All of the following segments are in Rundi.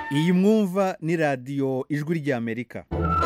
iyi mwumva ni radiyo ijwi ry'amerika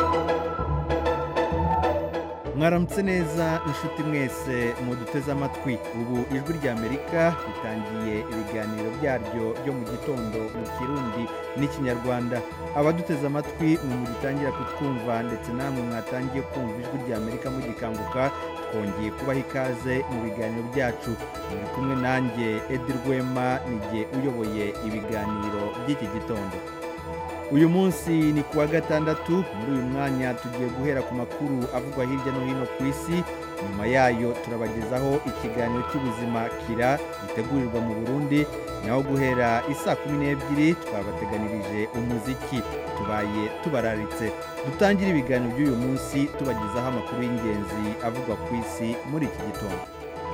mwaramutse neza inshuti mwese muduteze amatwi ubu ijwi ry'amerika ritangiye ibiganiro byaryo byo mu gitondo mu kirundi n'ikinyarwanda abaduteze amatwi mwe mugitangira kutwumva ndetse namwe mwatangiye kumva ijwi ry'amerika mugikanguka twongeye kubaha ikaze mu biganiro byacu muri kumwe nanjye edi rwema nijye uyoboye ibiganiro by'iki gitondo uyu munsi ni ku wa gatandatu muri uyu mwanya tugiye guhera ku makuru avugwa hirya no hino ku isi nyuma yayo turabagezaho ikiganiro cy'ubuzima kira gitegurirwa mu burundi naho guhera isaa kumi n'ebyiri twabateganirije umuziki tubaye tubararitse dutangire ibiganiro by'uyu munsi tubagezaho amakuru y'ingenzi avugwa ku isi muri iki gitondo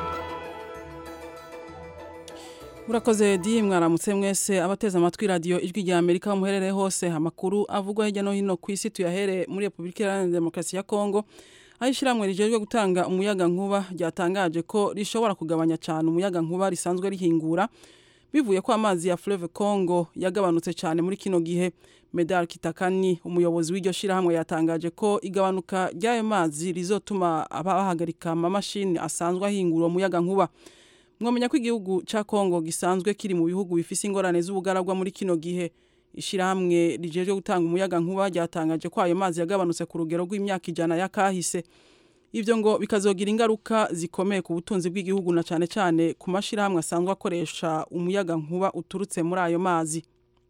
murakoze di mwaramutse mwese abateze amatwi radiyo ijwi rya amerika aho muherereye hose amakuru avugwa hirya no hino ku isi tuyahere muri repubulika iharanira demokarasi ya kongo aho ishyirahamwe rijejwe gutanga umuyaga nkuba ryatangaje ko rishobora kugabanya cyane umuyaga nkuba risanzwe rihingura bivuye ko amazi ya fleuve congo yagabanutse cyane muri kino gihe medal kitakani umuyobozi w'iryo shyirahamwe yatangaje ko igabanuka ry'ayo mazi rizotuma bahagarika amamashini asanzwe ahingura umuyaga nkuba mwamenya ko igihugu cya kongo gisanzwe kiri mu bihugu bifise ingorane z'ubugaragwa muri kino gihe ishyirahamwe rijejwe gutanga umuyaga nkuba ryatangaje ko ayo mazi yagabanutse ku rugero rw'imyaka ijana ya kahise ibyo ngo bikazogira ingaruka zikomeye ku butunzi bw'igihugu na cyane cyane ku mashyirahamwe asanzwe akoresha umuyaga nkuba uturutse muri ayo mazi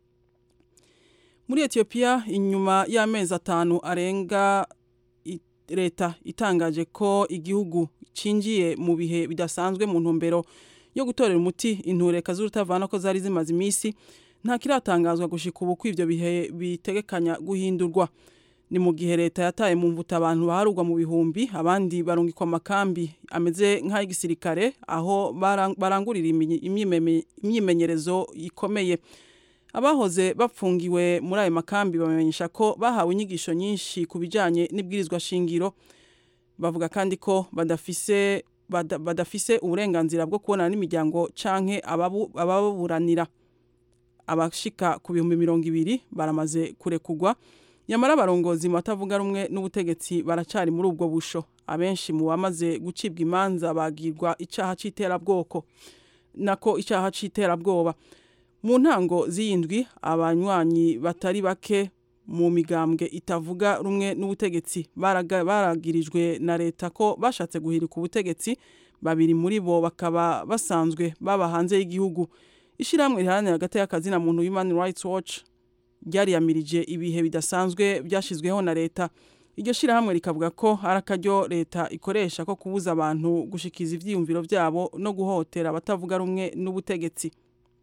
muri etiyopiya inyuma y'amezi atanu arenga leta itangaje ko igihugu cinjiye mu bihe bidasanzwe mu ntumbero yo gutorera umuti intureka z'urutavana ko zari zimaze iminsi nta kiratangazwa gushika ubu ko ivyo bihe bitegekanya guhindurwa ni mu gihe leta yataye mu mvuta abantu baharugwa mu bihumbi abandi barungikwa amakambi ameze nk'ay'igisirikare aho barangurira imyimenyerezo ikomeye abahoze bapfungiwe muri ayo makambi bamenyesha ko bahawe inyigisho nyinshi ku bijyanye n'ibwirizwa shingiro bavuga kandi ko badafise badafise uburenganzira bwo kubonana n'imiryango canke ababuranira abashika ku bihumbi mirongo ibiri baramaze kurekugwa nyamara abarongozi mu batavuga rumwe n'ubutegetsi baracari muri ubwo busho abenshi mu bamaze gucibwa imanza bagirwa icaha c'iterabwoko nako icaha c'iterabwoba mu ntango z'iyindwi abanywanyi batari bake mu migambwe itavuga rumwe n'ubutegetsi baragirijwe na leta ko bashatse guhirika ubutegetsi babiri muri bo bakaba basanzwe baba hanze y'igihugu ishyirahamwe riharanira hagati y'akazina muntu human rights watch ryariyamirije ibihe bidasanzwe byashyizweho na leta iryo shyirahamwe rikavuga ko ari akaryo leta ikoresha ko kubuza abantu gushikiza ibyiyumviro byabo no guhotera abatavuga rumwe n'ubutegetsi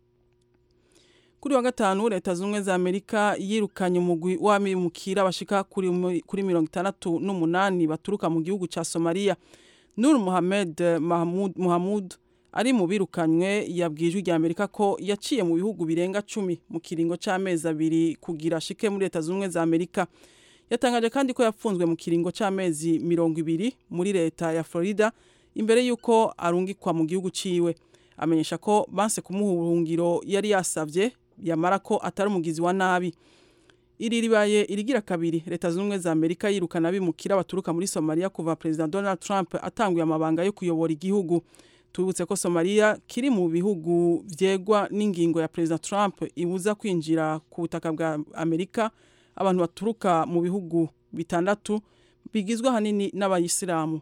kuri wa gatanu leta z'ubumwe za amerika yirukanye umugwi w'abimukira bashika kuri mirongo itandatu n'umunani baturuka mu gihugu cya somaliya nur muhamed muhamud ari mu birukanywe yabwijwe rya amerika ko yaciye mu bihugu birenga cumi mu kiringo cy'amezi abiri kugira ashike muri leta z'ubumwe za amerika yatangaje kandi ko yapfunzwe mu kiringo cy'amezi mirongo ibiri muri leta ya florida imbere y'uko arungikwa mu gihugu ciwe amenyesha ko banse kumuha ubuhungiro yari yasavye yamara ko atari umugizi wa nabi iri ribaye irigira kabiri leta zunze ubumwe za amerika yirukana abimukira baturuka muri somaliya kuva perezida donald trump atanguye amabanga yo kuyobora igihugu tubibutse ko somaliya kiri mu bihugu vyegwa n'ingingo ya perezida trump ibuza kwinjira ku butaka bwa amerika abantu baturuka mu bihugu bitandatu bigizwe ahanini n'abayisilamu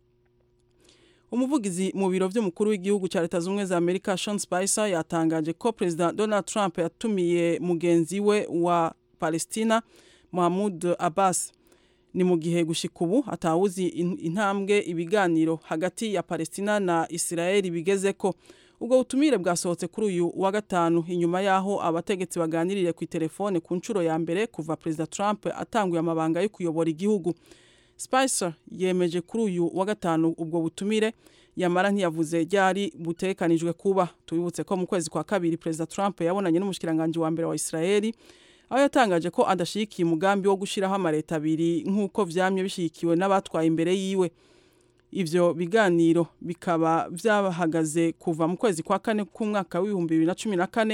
umuvugizi mu biro by'umukuru w'igihugu cya leta z'ubumwe za amerika sean spicer yatangaje ko perezida donald trump yatumiye mugenzi we wa palestina mahmud abbas ni mu gihe gushika ubu atawuzi intambwe ibiganiro hagati ya palestina na israel bigeze ko ubwo butumire bwasohotse kuri uyu wa gatanu inyuma y'aho abategetsi baganiriye ku itelefone ku nshuro ya mbere kuva perezida trump atanguye amabanga yo kuyobora igihugu Spicer yemeje kuri uyu wa gatanu ubwo butumire yamara ntiyavuze ryari butekanijwe kuba tubibutse ko mu kwezi kwa kabiri perezida Trump yabonanye n'umushikiranganje wa mbere wa Israeli aho yatangaje ko adashigikiye umugambi wo gushiraho amareta abiri nk'uko vyamye bishigikiwe n'abatwaye imbere yiwe ivyo biganiro bikaba vyahagaze kuva mu kwezi kwa kane k'umwaka w'ibihumbi bibiri na cumi na kane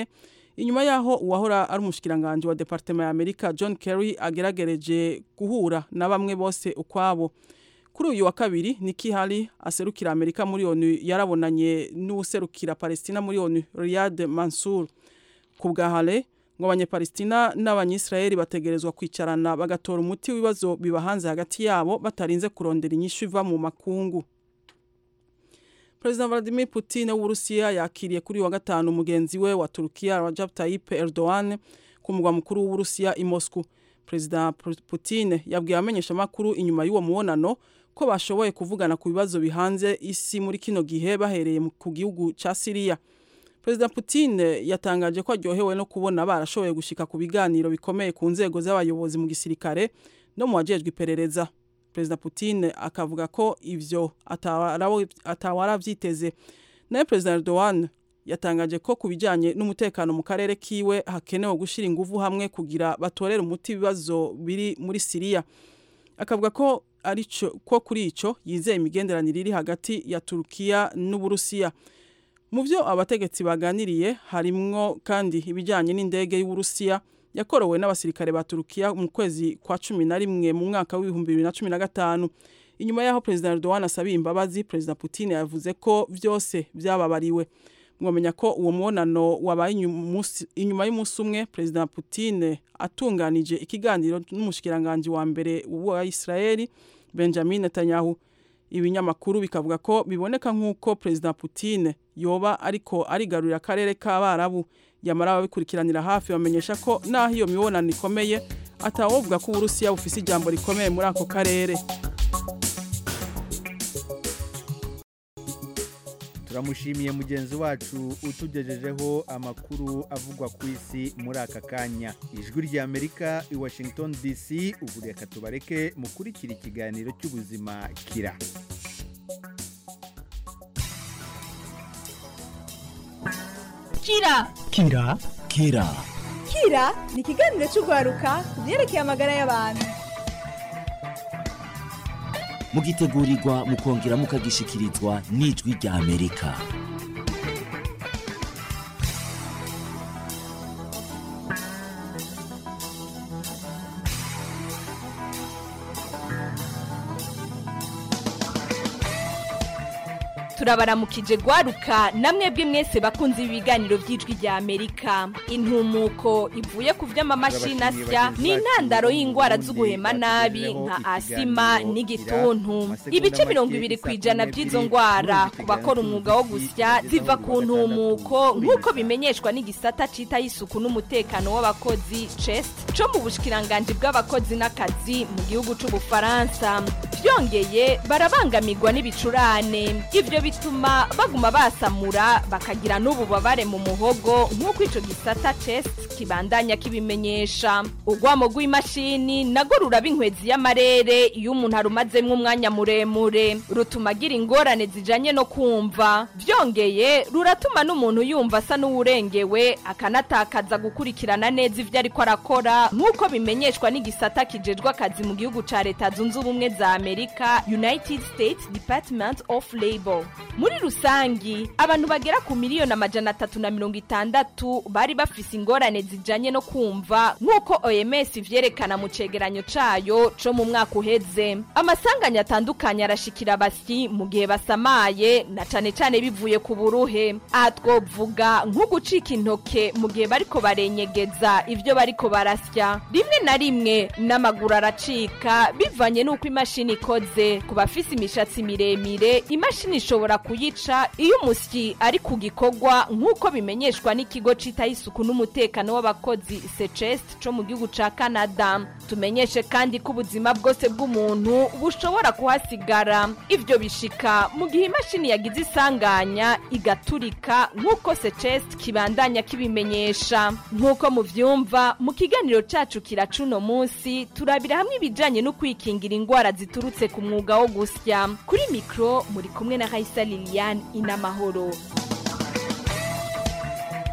inyuma yaho uwahora ari umushikiranganje wa departement ya Amerika John Kerry ageragereje guhura na bamwe bose ukwabo kuri uyu wa kabiri Nikki Haley aserukira Amerika muri ONU yarabonanye n'userukira Palestina muri ONU Riyad Mansour ku bwa Haley ngo abanyepalestina n'abanyisirayeli bategerezwa kwicarana bagatora umuti w'ibibazo bibahanze hagati yabo batarinze kurondera inyishu iva mu makungu President Vladimir Putin w'Uburusiya yakiriye kuri wa gatanu mugenzi we wa Turkiya Recep Tayyip Erdogan ku mugwa mukuru w'Uburusiya i Moscow. President Putin yabwiye abamenyesha makuru inyuma y'uwo mubonano ko bashoboye kuvugana ku bibazo bihanze isi muri kino gihe bahereye ku gihugu ca Syria. President Putin yatangaje ko aryohewe no kubona barashoboye gushika ku biganiro bikomeye ku nzego z'abayobozi mu gisirikare no mu wajejwe iperereza. Perezida Putin akavuga ko ivyo atawara vyiteze. Naye Perezida Erdogan yatangaje ko kubijanye n'umutekano mu karere kiwe hakenewe gushira inguvu hamwe kugira batorere umuti ibibazo biri muri Syria. Akavuga ko arico ko kuri ico yizeye imigenderanire iri hagati ya Turkiya n'Uburusiya. Mu byo abategetsi baganiriye harimwo kandi ibijyanye n'indege y'Uburusiya yakorowe n'abasirikare ba Turukiya mu kwezi kwa cumi na rimwe mu mwaka w'ibihumbi bibiri na cumi na gatanu inyuma y'aho perezida Erdogan asabiye imbabazi perezida Putin yavuze ko byose byababariwe mwamenya ko uwo mubonano wabaye inyuma y'umunsi umwe perezida Putin atunganije ikiganiro n'umushikiranganje wa mbere wa Israeli Benjamin Netanyahu ibinyamakuru bikavuga ko biboneka nk'uko perezida Putin yoba ariko arigarurira akarere k'abarabu yamara ababikurikiranira hafi bamenyesha ko naho iyo mibonano ikomeye atawovuga ko uburusiya bufise ijambo rikomeye muri ako karere turamushimiye mugenzi wacu utugejejeho amakuru avugwa ku isi muri aka kanya ijwi ry'amerika i washington dc ubu reka tubareke mukurikira ikiganiro cy'ubuzima kira kira kira kira kira ni ikiganiro cy'urwaruka ku byerekeye amagara y'abantu mugitegurirwa mukongera mukagishikirizwa n'ijwi rya amerika turabaramukije gwaruka namwe bwe mwese bakunze ibiganiro by'ijwi rya amerika intumuko ivuye ku vy'amamashini asya ni intandaro y'indwara z'uguhema nabi nka asima n'igituntu ibice mirongo ibiri ku ijana by'izo ndwara ku bakora umwuga wo gusya ziva ku ntumuko nk'uko bimenyeshwa n'igisata citaho isuku n'umutekano w'abakozi chest co mu bushikiranganji bw'abakozi n'akazi mu gihugu c'ubufaransa byongeye barabangamirwa n'ibicurane ivyo bituma baguma basamura bakagira n'ububabare mu muhogo nk'uko ico gisata chest kibandanya kibimenyesha urwamo rw'imashini nago ruraba inkwezi y'amarere iyo umuntu arumazemwo umwanya muremure rutuma agira ingorane zijanye no kumva byongeye ruratuma n'umuntu yumva asa n'uwurengewe akanatakaza gukurikirana neza ivyo ariko arakora nk'uko bimenyeshwa n'igisata kijejwe akazi mu gihugu ca leta zunze ubumwe za amerika united states department of labor muri rusangi abantu bagera ku miliyoni amajana atatu na mirongo itandatu bari bafise ingorane zijanye no kumva nk'uko oms ivyerekana mu cegeranyo cayo co mu mwaka uheze amasanganya atandukanye arashikira abasyi mu gihe basamaye na cane cane bivuye ku buruhe aha twovuga nko gucika intoke mu gihe bariko barenyegeza ivyo bariko barasya rimwe na rimwe n'amaguru aracika bivanye n'uko imashini ikoze ku bafise imishatsi miremire imashini ishobora kuyica iyo umusyi ari ku gikorwa nk'uko bimenyeshwa n'ikigo citaho isuku n'umutekano w'abakozi secest co mu gihugu ca canada tumenyeshe kandi ko ubuzima bwose bw'umuntu bushobora kuhasigara ivyo bishika mu gihe imashini yagize isanganya igaturika nk'uko secest kibandanya kibimenyesha nk'uko muvyumva mu kiganiro cacu kiracuno munsi turabira hamwe ibijanye no kwikingira ingwara ziturutse ku mwuga wo gusya kuri mikro muri kumwe na Raisa Liliane inamahoro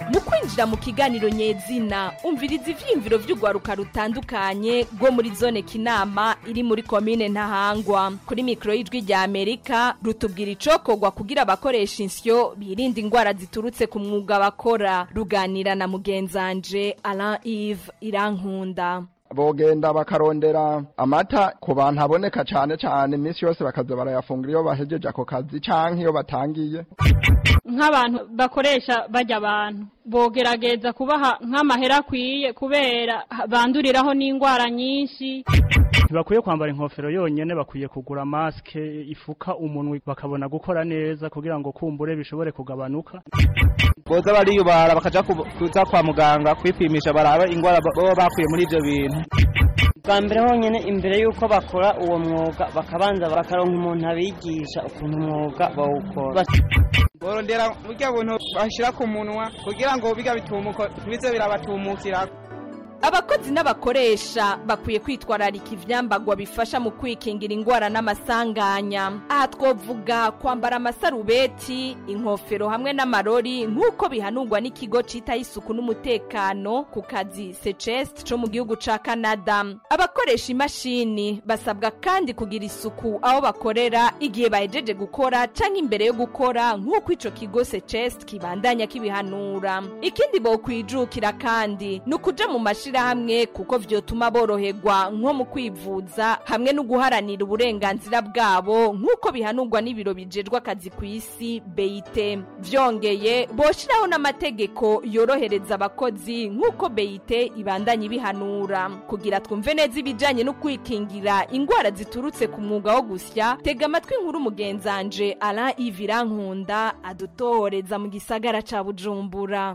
mu kwinjira mu kiganiro nyezina umviriza ivyiyumviro vy'urwaruka rutandukanye rwo muri zone kinama iri muri komine ntahangwa kuri mikoro y'ijwi rya amerika rutubwira icokorwa kugira abakoresha insyo birinda ingwara ziturutse ku mwuga bakora ruganira na mugenzanje alain ive irankunda bogenda bakarondera amata ku bantu aboneka cyane cyane iminsi yose bakaza barayafungura iyo bahejeje ako kazi canke iyo batangiye nk'abantu bakoresha bajya abantu bogerageza kubaha nk'amahera akwiye kubera banduriraho n'indwara nyinshi ntibakwiye kwambara inkofero yonyine bakwiye kugura masike ifuka umunwa bakabona gukora neza kugira ngo kumbure bishobore kugabanuka boza bariyubara bakaja kuza kwa muganga kwipimisha barabe ingwara baba bakuye muri ivyo bintu bwa mbere honyine imbere y'uko bakora uwo mwuga bakabanza bakaronka umuntu abigisha ukuntu umwuga bawukora borondera burya buntu bashira ku munwa kugira ngo biga bitumuko bize birabatumukira abakozi n'abakoresha bakwiye kwitwararika ivyambagwa bifasha mu kwikingira ingwara n'amasanganya aha twovuga kwambara amasarubeti inkofero hamwe n'amarori nk'uko bihanurwa n'ikigo citaho isuku n'umutekano ku kazi secest co mu gihugu ca canada abakoresha imashini basabwa kandi kugira isuku aho bakorera igihe bahejeje gukora canke imbere yo gukora nk'uko ico kigo secest kibandanya kibihanura ikindi bokwijukira kandi ni ukuja mu mashini hamwe kuko vyotuma boroherwa nko mu kwivuza hamwe no guharanira uburenganzira bwabo nk'uko bihanurwa n'ibiro bijejwe akazi ku isi beyite vyongeye boshiraho n'amategeko yorohereza abakozi nk'uko beyite ibandanya ibihanura kugira twumve neza ibijanye no kwikingira ingwara ziturutse ku mwuga wo gusya tega amatwi inkuru mugenzanje alain ivirankunda adutohoreza mu gisagara ca bujumbura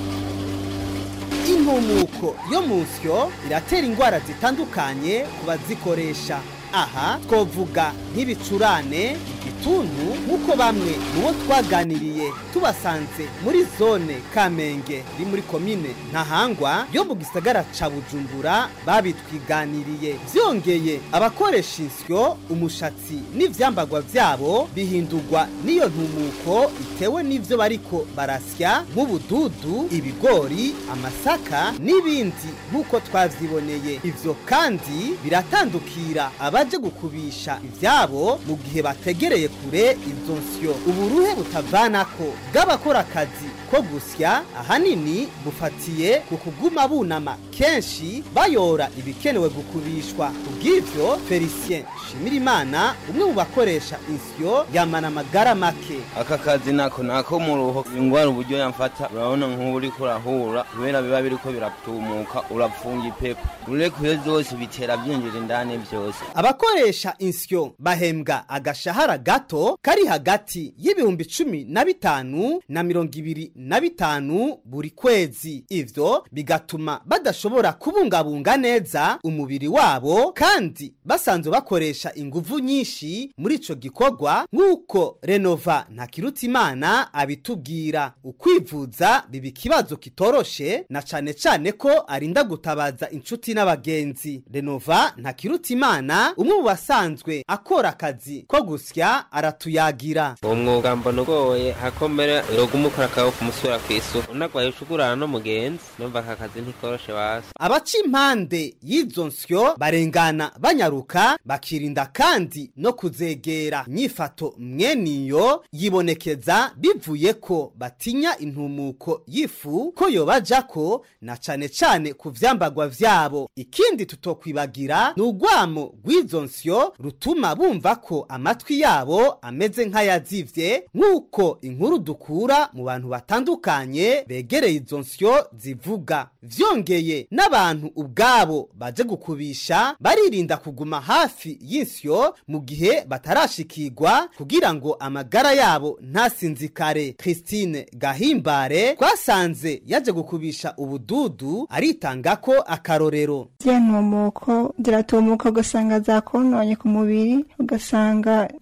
impumuko yo mu nsyo iratera indwara zitandukanye ku bazikoresha aha twovuga nk'ibicurane igituntu nk'uko bamwe mu bo twaganiriye tubasanze muri zone kamenge iri muri komine ntahangwa yo mu gisagara ca bujumbura babitwiganiriye vyongeye abakoresha insyo umushatsi n'ivyambagwa vyabo bihindurwa n'iyo ntumuko itewe n'ivyo bariko barasya nk'ubududu ibigori amasaka n'ibindi nk'uko twavyiboneye ivyo kandi biratandukira abaje gukubisha ivyabo mu gihe bategereye kure izo nsyo uburuhe butavanako bw'abakora akazi ko gusya ahanini bufatiye ku kuguma bunama kenshi bayora ibikenewe gukubishwa kubw'ivyo felicien shimirimana umwe mu bakoresha insyo yamana amagara make aka kazi nako nako mu ruho ingwara uburyo yamfata urabona nk'ubu uriko urahura kubera biba biriko biratumuka urapfunga ipepo urekuye zose bitera byinjira indani byose abakoresha insyo bahembwa agashahara gato kari hagati y'ibihumbi cumi na bitanu na mirongo ibiri na bitanu buri kwezi ivyo bigatuma badashobora kubungabunga neza umubiri wabo kandi basanzwe bakoresha inguvu nyinshi muri ico gikorwa nk'uko renova ntakirutimana abitubwira ukwivuza biba ikibazo kitoroshe na cane cane ko arinda gutabaza inshuti n'abagenzi renova ntakirutimana umwe mu basanzwe akora akazi ko gusya aratuyagira uwo mwuga mbona ugoye hakomera yoguma ukora akawe kumusura ku isuku unagwaye ushugurana n'umugenzi numva aka kazi ntikoroshe basi abaca impande y'izo nsyo barengana banyaruka bakirinda kandi no kuzegera nyifato mweniyo yibonekeza bivuye ko batinya intumuko y'ifu ko yobajako na cane cane ku vyambagwa vyabo ikindi tutokwibagira ni urwamo rw'izo nsyo rutuma bumva ko amatwi yabo ameze nk'ayazivye nk'uko inkuru dukura mu bantu batandukanye begereye izo nsyo zivuga vyongeye n'abantu ubwabo baje gukubisha baririnda kuguma hafi y'insyo mu gihe batarashikirwa kugira ngo amagara yabo ntasinzikare christine gahimbare twasanze yaje gukubisha ubududu aritanga ko akarorero ntumuko ziratumuka ugasanga zakononye ku mubiri ugasanga ziratera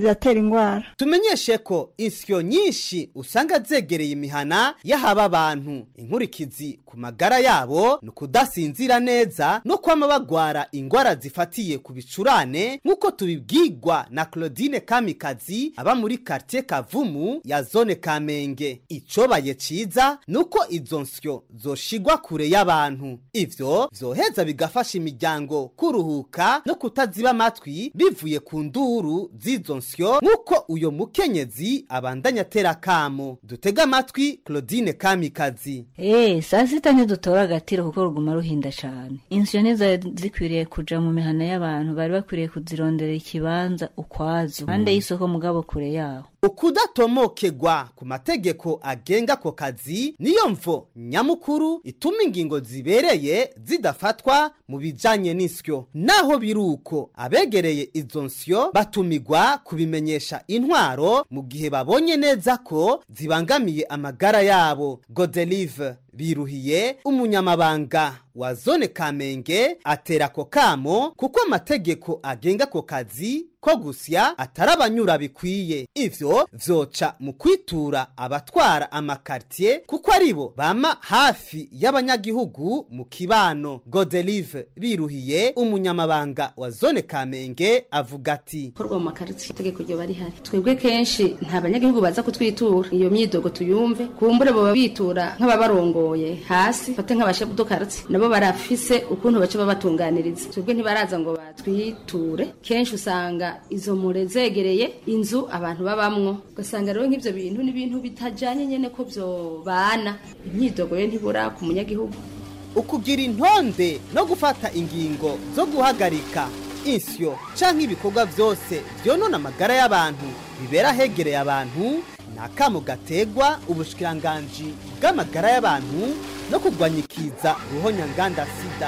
ingwara tumenyeshe ko insyo nyinshi usanga zegereye imihana y'ahaba abantu inkurikizi ku magara yabo ni ukudasinzira neza no kwama bagwara ingwara zifatiye ku bicurane nk'uko tubibwirwa na claudine kamikazi aba muri quartier kavumu ya zone kamenge icobaye ciza ni uko izo nsyo zoshigwa kure y'abantu ivyo vyoheza bigafasha imiryango kuruhuka no kutaziba amatwi bivuye ku nduru z'izo nsyo nk'uko uyo mukenyezi abandanya atera kamo dutega amatwi claudine kamikazi Eh, saa sita ntidutora agatiro kuko ruguma ruhinda cane insyo ntizari zikwiriye kuja mu mihana y'abantu bari bakwiriye kuzirondera ikibanza ukwazo impande y'isoko mugabo kure yaho ukudatomokegwa ku mategeko agenga ako kazi niyo mvo nyamukuru ituma ingingo zibereye zidafatwa mu bijanye n'isyo naho biri uko abegereye izo nsyo batumigwa kubimenyesha intwaro mu gihe babonye neza ko zibangamiye amagara yabo godelive biruhiye umunyamabanga wa zone kamenge atera ako kamo kuko amategeko agenga ako kazi ko gusya atari abanyura bikwiye ivyo vyoca mu kwitura abatwara amakartier kuko aribo bama hafi y'abanyagihugu mu kibano godelive biruhiye umunyamabanga wa zone kamenge avuga ati korwa mu makaritsiye itegeko ryo bari hari twebwe kenshi nta banyagihugu baza kutwitura iyo myidogo tuyumve kumbure boba bitura nk'ababarongoye hasi fate nk'abashefu dukaritsi nabo barafise ukuntu baca babatunganiriza twebwe ntibaraza ngo batwiture kenshi usanga izo mure zegereye inzu abantu babamwo ugasanga rero nk'ivyo bintu n'ibintu bitajanye nyene ko vyobana imyidogo yo ntibura ku munyagihugu ukugira intonde no gufata ingingo zo guhagarika insyo canke ibikorwa vyose vyonona amagara y'abantu bibera hegereye abantu ni akamo gategwa ubushikiranganji bw'amagara y'abantu no kurwanya ikiza ruhonyanganda sida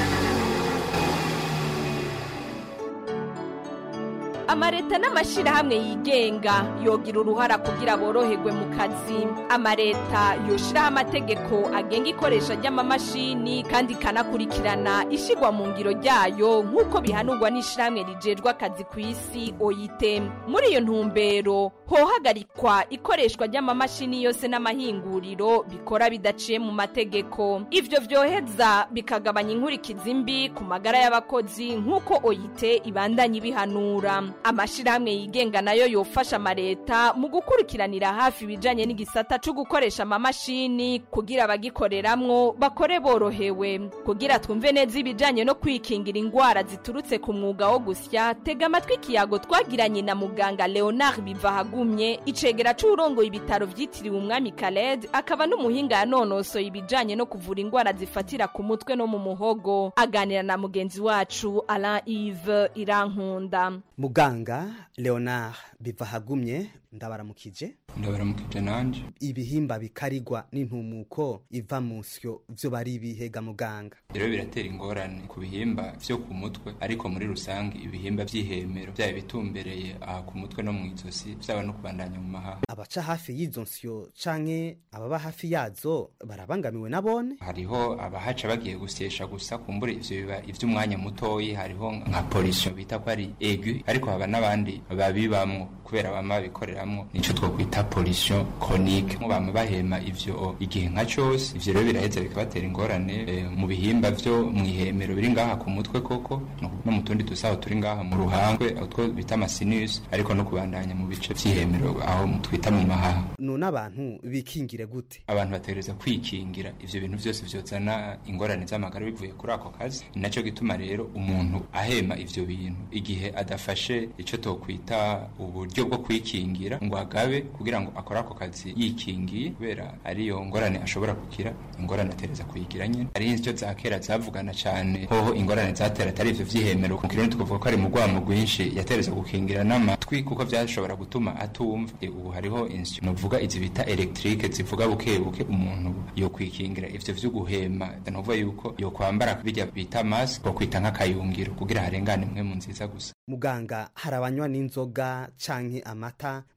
amareta n'amashirahamwe yigenga yogira uruhara kugira boroherwe mu kazi amareta yoshiraho amategeko agenga ikoresha ry'amamashini kandi ikanakurikirana ishigwa mu ngiro ryayo nk'uko bihanurwa n'ishirahamwe rijejwe akazi ku isi oyite muri iyo ntumbero hohagarikwa ikoreshwa ry'amamashini yose n'amahinguriro bikora bidaciye mu mategeko ivyo vyoheza bikagabanya inkurikizi mbi ku magara y'abakozi nk'uko oyite ibandanya ibihanura amashirahamwe yigenga nayo yofasha amareta mu gukurikiranira hafi ibijanye n'igisata co gukoresha amamashini kugira abagikoreramwo bakore borohewe kugira twumve neza ibijanye no kwikingira ingwara ziturutse ku mwuga wo gusya tega amatwi ikiyago twagiranye na muganga leonard bivahagumye icegera c'uwurongoye ibitaro vyitiriwe umwami kaled akaba n'umuhinga yanonosoye ibijanye no kuvura ingwara zifatira ku mutwe no mu muhogo aganira na mugenzi wacu alain ive irankunda muganga leonard bivahagumye ndabaramukije ndabaramukije nanje ibihimba bikarigwa n'intumuko iva mu nsyo vyo bari ibihega muganga rero biratera ingorane ku bihimba vyo ku mutwe ariko muri rusange ibihimba vy'ihemero vyaba bitumbereye aha ku mutwe no mu izosi vyaba no kubandanya mu mahaha abaca hafi y'izo nsyo canke ababa hafi yazo barabangamiwe nabone hariho abahaca bagiye gusyesha gusa kumbura ivyo biba ivy'umwanya mutoyi hariho nka polisiyo bita ko ari egu ariko haba n'abandi babibamwo kubera bama babikoreramwo nico twokwita polisiyo chronique mu bama bahema ivyo igihe nka cose ivyo rero biraheza bikabatera ingorane e, mu bihimba vyo mw'ihemero biri ngaha ku mutwe koko no mu tundi dusaho turi ngaha mu ruhangwe utwo bita amasinus ariko no kubandanya mu bice vy'ihemero aho twita mu mahaha none abantu bikingire gute abantu bategereza kwikingira ivyo bintu vyose vyozana ingorane z'amagara bivuye kuri ako kazi ni naco gituma rero umuntu ahema ivyo bintu igihe adafashe ico tokwita uburyo bwo kwikingira ngo agabe kugira ngo akore ako kazi yikingiye kubera ariyo ngorane ashobora kugira ingorane atereza kuyigira nyene ari icyo za kera zavugana cane hoho ingorane zatera atari ivyo vy'ihemero mu kirundi tukavuga ko ari mu rwamo rwinshi yatereza gukingira n'amatwi kuko vyashobora gutuma atumva e, ubu hariho insyo novuga izi bita electrique zivuga buke buke umuntu yo kwikingira ivyo vyo guhema novuga yuko yo kwambara bijya bita mask ko kwita nk'akayungiro kugira harengane mwe mu nziza gusa muganga hari abanywa n'inzoga canke amata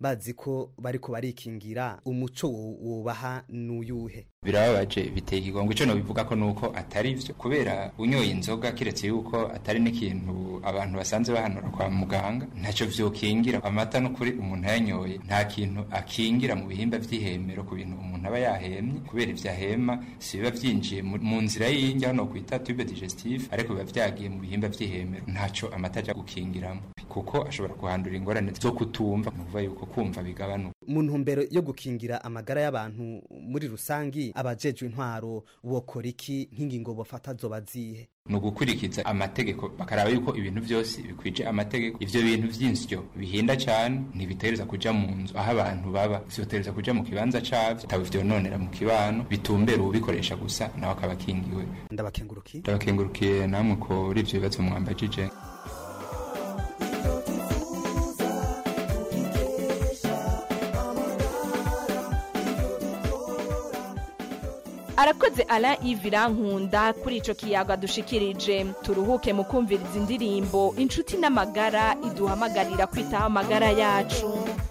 bazi ko bariko barikingira umuco wo- wobaha n'uyuhe birababaje biteye ikigongo ico nobivuga ko nuko atari vyo kubera unyoye inzoga kiretse yuko atari n'ikintu abantu basanzwe bahanura kwa muganga ntaco vyokingira amata n'ukuri umuntu ayanyoye nta kintu akingira mu bihimba vy'ihemero ku bintu umuntu aba yahemye kubera ivyo ahema si biba vyinjiye mu mu nzira y'indya hano kwita tube digestive ariko biba vyagiye mu bihimba vy'ihemero ntaco amata aja gukingiramo kuko ashobora kuhandura ingorane zo kutumva ni ukuvuga yuko kumva bigabanuka mu ntumbero yo gukingira amagara y'abantu muri rusangi abajejwe intwaro bokora iki nk'ingingo bafata zoba zihe ni ugukurikiza amategeko bakaraba yuko ibintu byose bikwije amategeko ivyo bintu vy'insyo bihinda cane ntibitereza kuja mu nzu aho abantu baba vyotereza kuja mu kibanza cavyo bitaba vyononera mu kibano bitumbera uwubikoresha gusa nawe akaba akingiwe ndabakengurukiye ndabakengurukiye namwe kuri ivyo bibazo mwambajije arakoze ala ivira nkunda kuri ico kiyaga dushikirije turuhuke mu kumviriza indirimbo inshuti n'amagara iduhamagarira kwitaho amagara yacu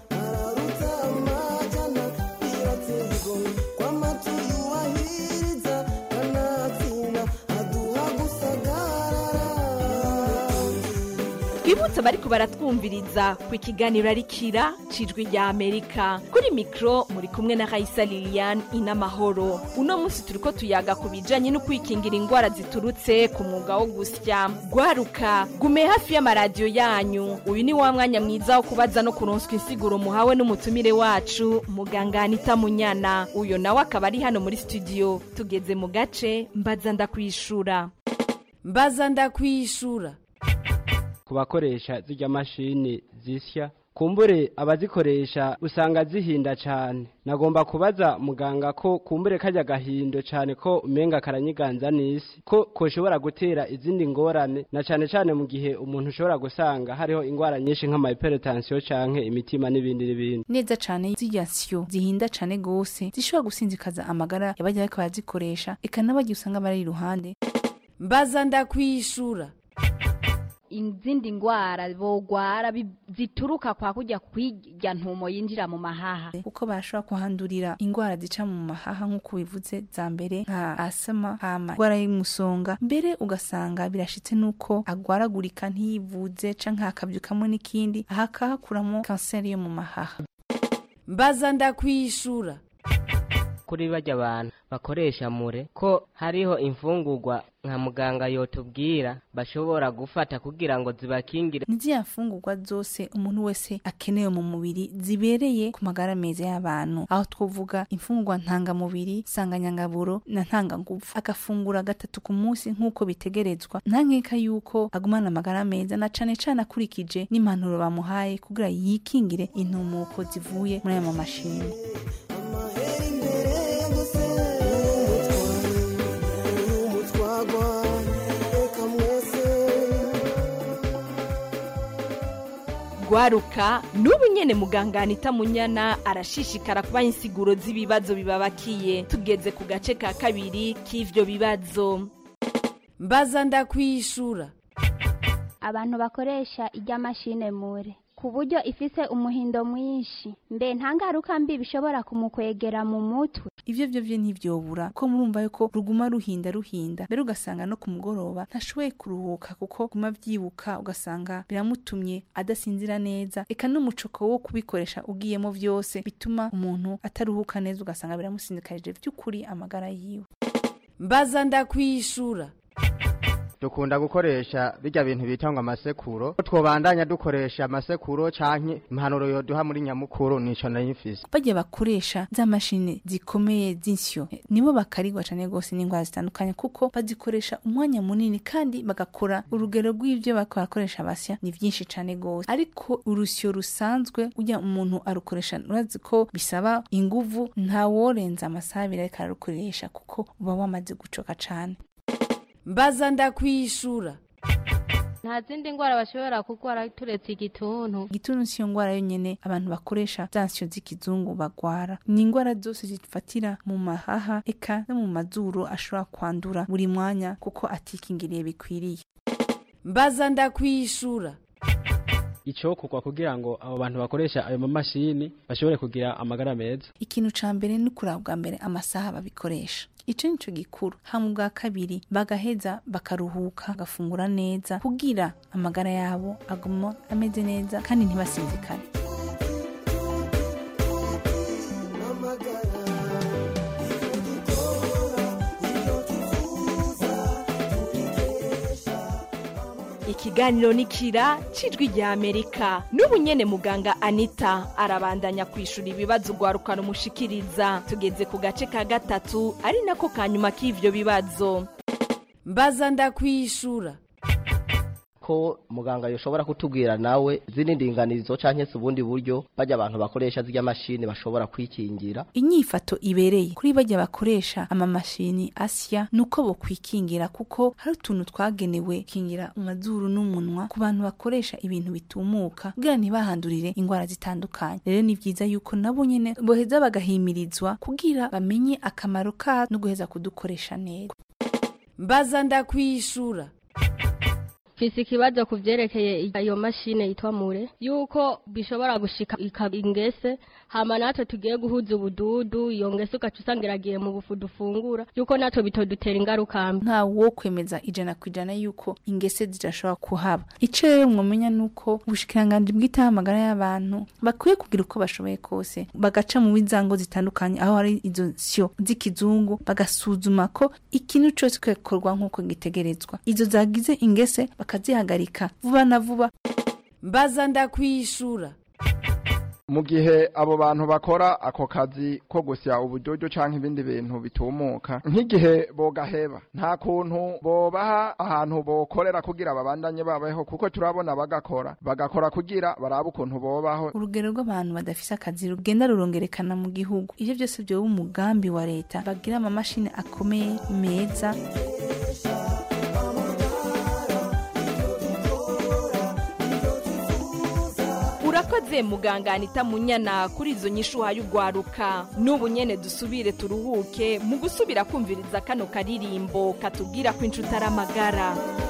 twibutse abariko baratwumviriza ku ikiganiro arikira cijwi rya amerika kuri mikro muri kumwe na raisa lilian inamahoro uno munsi turiko tuyaga ku bijanye no kwikingira ingwara ziturutse ku mwuga wo gusya gwaruka gume hafi y'amaradiyo yanyu uyu ni wa mwanya mwiza wo kubaza no kuronswa insiguro muhawe n'umutumire wacu muganga anita munyana uyo nawe akaba ari hano muri studio tugeze mu gace mbaza ndakwishura mbaza ndakwishura ku bakoresha zirya mashini zisya kumbure abazikoresha usanga zihinda cyane nagomba kubaza muganga ko kumbure kajya gahindo cyane ko umenga karanyiganza n'isi ko koshobora gutera izindi ngorane na cyane cyane mu gihe umuntu ushobora gusanga hariho ingwara nyinshi nk'amahypertension canke imitima n'ibindi n'ibindi neza cane zirya syo zihinda cane gose zishobora gusinzikaza amagara y'abajya bariko barazikoresha eka n'abagiye usanga bari iruhande mbaza ndakwishura izindi ngwara bogwara bi- zituruka kwa kujya kwirya ntumo yinjira mu mahaha kuko barashobora kuhandurira ingwara zica mu mahaha nk'uko bivuze za mbere nka asama hama ingwara y'umusonga mbere ugasanga birashitse n'uko agwaragurika ntiyivuze canke hakavyukamwo n'ikindi aha akahakuramo kanseri yo mu mahaha mbaza ndakwishura kuri bajya abantu bakoresha mure ko hariho imfungurwa nka muganga yotubwira bashobora gufata kugira ngo zibakingire ni ziriya mfungurwa zose umuntu wese akenewe mu mubiri zibereye ku magara meza y'abantu aho twavuga imfungurwa ntangamubiri nsanganyangaburo na ntangangufu agafungura gatatu ku munsi nk'uko bitegerezwa nta nkeka y'uko agumana amagara meza na cane cane akurikije n'impanuro bamuhaye kugira yikingire intumuko zivuye muri ayo mamashini gwaruka n'ubu nyene muganga anita munyana arashishikara kubaha insiguro z'ibibazo bibabakiye tugeze ku gace ka kabiri k'ivyo bibazo mbaza ndakwishura abantu bakoresha ijya mashine mure ku buryo ifise umuhindo mwinshi mbe nta ngaruka mbi bishobora kumukwegera mu mutwe ivyo vyo vyo ntivyobura ko murumva yuko ruguma ruhinda ruhinda mbere ugasanga no ku mugoroba ntashoboye kuruhuka kuko guma vyibuka ugasanga biramutumye adasinzira neza eka n'umucoko wo kubikoresha ugiyemo vyose bituma umuntu ataruhuka neza ugasanga biramusindikarije vy'ukuri amagara yiwe mbaza ndakwishura dukunda gukoresha bijya bintu bita ngo amasekuro twobandanya dukoresha amasekuro canke impanuro yoduha muri nyamukuru nico nayimfise bajya bakoresha za mashini zikomeye z'insyo eh, nibo bakarigwa cane gose n'indwara zitandukanye kuko bazikoresha umwanya munini kandi bagakora urugero rw'ivyo bariko barakoresha basya ni vyinshi cane gose ariko urusyo rusanzwe ujya umuntu arukoresha urazi ko bisaba inguvu ntaworenza amasaha abiri ariko ararukoresha kuko uba wamaze gucoka cane mbaza ndakwishura nta zindi ndwara bashobora kurwara turetse igituntu igituntu siyo ngwara yonyene abantu bakoresha za nsyo z'ikizungu bagwara ni ingwara zose zifatira mu mahaha eka no mu mazuru ashobora kwandura buri mwanya kuko atikingiriye bikwiriye mbaza ndakwishura icokorwa kugira ngo abo bantu bakoresha ayo mamashini bashobore kugira amagara meza ikintu ca mbere ni kuraba bwa mbere amasaha babikoresha ico nico gikuru hama ubwa kabiri bagaheza bakaruhuka bagafungura neza kugira amagara yabo aguma ameze neza kandi ntibasinzikane ikiganiro ni kira cijwi rya amerika n'ubu nyene muganga anita arabandanya kwishura ibibazo ugwarukana umushikiriza tugeze ku gace ka gatatu ari nako ka nyuma k'ivyo bibazo mbaza ndakwishura ko muganga yoshobora kutubwira nawe zini ndinganizo canke se ubundi buryo bajya abantu bakoresha zirya mashini bashobora kwikingira inyifato ibereye kuri bajya bakoresha amamashini asya nuko bo kwikingira kuko hari utuntu twagenewe kingira amazuru n'umunwa ku bantu bakoresha ibintu bitumuka kugira ntibahandurire indwara zitandukanye rero ni vyiza yuko nabo nyene boheza bagahimirizwa kugira bamenye akamaro ka no guheza kudukoresha neza mbaza ndakwishura mfise ikibazo ku vyerekeye iyo mashine yitwa mure yuko bishobora gushika ikaba ingese hama natwe tugiye guhuza ubududu iyo ngese ugaca usanga iragiye mu bufu dufungura yuko natwe bitodutera ingaruka mbi nta wo kwemeza ijana ku ijana yuko ingese zidashobora kuhaba ico rero mwomenya nuko ubushikiranganji bwitaho amagara y'abantu bakwiye kugira uko bashoboye kose bagaca mu bizango zitandukanye aho hari izo syo z'ikizungu bagasuzuma ko ikintu cose kikorwa nk'uko gitegerezwa izo zagize ingese bakazihagarika vuba na vuba mbaza ndakwishura mu gihe abo bantu bakora ako kazi ko gusya ubudodo canke ibindi bintu bitumuka nk'igihe bogaheba nta kuntu bobaha ahantu bokorera kugira babandanye babaho kuko turabona bagakora bagakora kugira barabe ukuntu bobaho urugero rw'abantu badafise akazi rugenda rurongerekana mu gihugu ivyo byose vyoba umugambi wa leta bagira amamashini akomeye meza urakoze muganga anita munyana kuri izo nyishu uhaye ugwaruka n'ubu nyene dusubire turuhuke mu gusubira kumviriza kano karirimbo katubwira ko inshuti ari amagara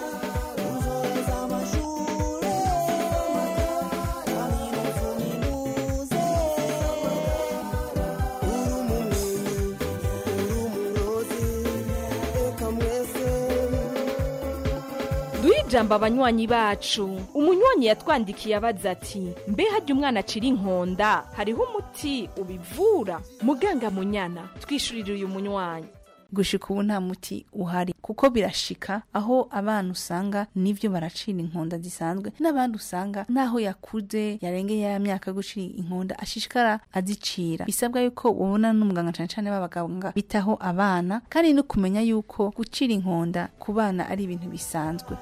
duhe ijambo abanywanyi bacu umunywanyi yatwandikiye abaza ati mbe hajya umwana acira inkonda hariho umuti ubivura muganga munyana twishurire uyu munywanyi gushika ubu nta muti uhari kuko birashika aho abana usanga nivyo baracira inkonda zisanzwe n'abandi usanga naho yakuze yarengeye ya myaka yo gucira inkonda ashishikara azicira bisabwa yuko ubona n'umuganga cane cane b'abaganga bitaho abana kandi no kumenya yuko gucira inkonda ku bana ari ibintu bisanzwe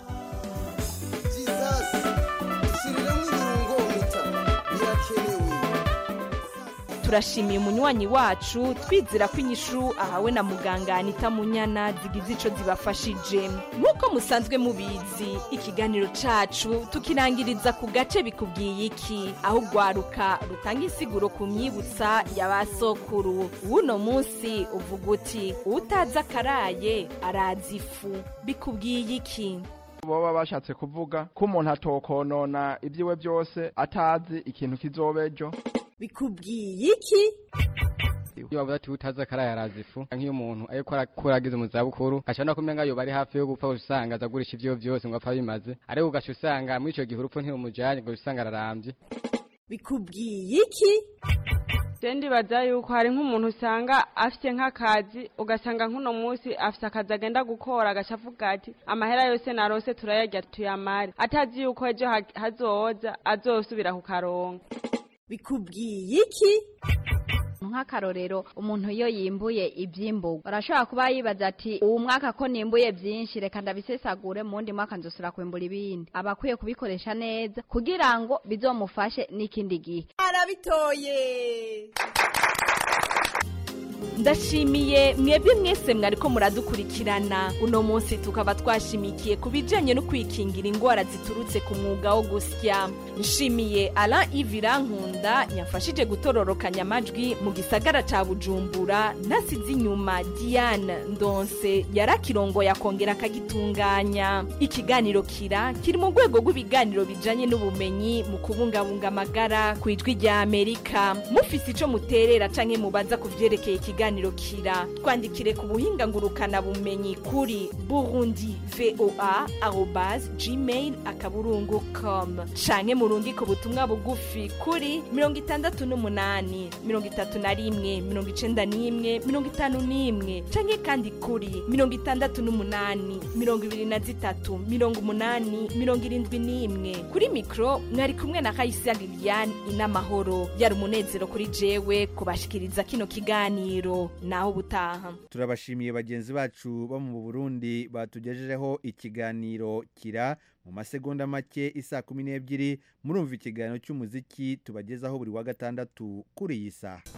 turashimiye umunywanyi wacu twizera ko inyishu ahawe na muganga anita munyana zigize ico zibafashije nk'uko musanzwe mubizi ikiganiro cacu tukirangiriza ku gace bikubwiye iki aho ugwaruka rutanga insiguro ku myibutsa ya ba sokuru w'uno munsi uvuga uti utazi akaraye arazi ifu bikubwiye iki boba bashatse kuvuga ko umuntu atokonona ibyiwe byose atazi ikintu kizoba ejo bikubwiye iki iyo bavuze ati utazi akaraye arazi ifu nk'iyo umuntu ariko arakura ageze mu zabukuru gaca no kumenya yoba ari hafi yo gupfa usanga azagurisha ivyo byose ngo apfa bimaze ariko ugaca usanga muri ico gihe urupfu ntirumujanye ngo usanga ararambye bikubwiye iki je ndibaza yuko hari nk'umuntu usanga afite nk'akazi ugasanga nk'uno munsi afite akazi agenda gukora agaca avuga ati amahera yose narose turayarya tuyamare atazi yuko ejo ha- hazoza azosubira kukaronka bikubwiye iki nk'akarorero umuntu iyo yimbuye ibyimburwa arashobora kuba yibaza ati uwu mwaka ko nimbuye byinshi reka ndabisesagure mu wundi mwaka nzosubira kwimbura ibindi aba akwiye kubikoresha neza kugira ngo bizomufashe n'ikindi gihe arabitoye ndashimiye mwebwe mwese mwariko muradukurikirana uno munsi tukaba twashimikiye ku bijanye no kwikingira ingwara ziturutse ku mwuga wo gusya nshimiye Alain Ivira Nkunda yafashije gutororokanya amajwi mu gisagara ca Bujumbura nasize inyuma Diane Ndonse yarakirongo yakongera akagitunganya ikiganiro kira kiri mu rwego rw'ibiganiro bijanye n'ubumenyi mu kubungabunga amagara ku ijwi rya Amerika mufise ico muterera canke mubaza ku vyerekeye ikiganiro kira twandikire ku buhinga ngurukana bumenyi kuri burundi voa arobas gmail akaburungu com canke murungike ubutumwa bugufi kuri mirongo itandatu n'umunani mirongo itatu na rimwe mirongo icenda n'imwe mirongo itanu n'imwe canke kandi kuri mirongo itandatu n'umunani mirongo ibiri na zitatu mirongo umunani mirongo irindwi n'imwe kuri mikro mwari kumwe na kayisia liliane inamahoro yari umunezero kuri jewe kubashikiriza kino kiganiro naho ubutaha turabashimiye bagenzi bacu bo mu burundi batugejejeho ikiganiro kira mu masegonda make isa kumi n'ebyiri murumva ikiganiro cy'umuziki tubagezaho buri wa gatandatu kuri iyi saha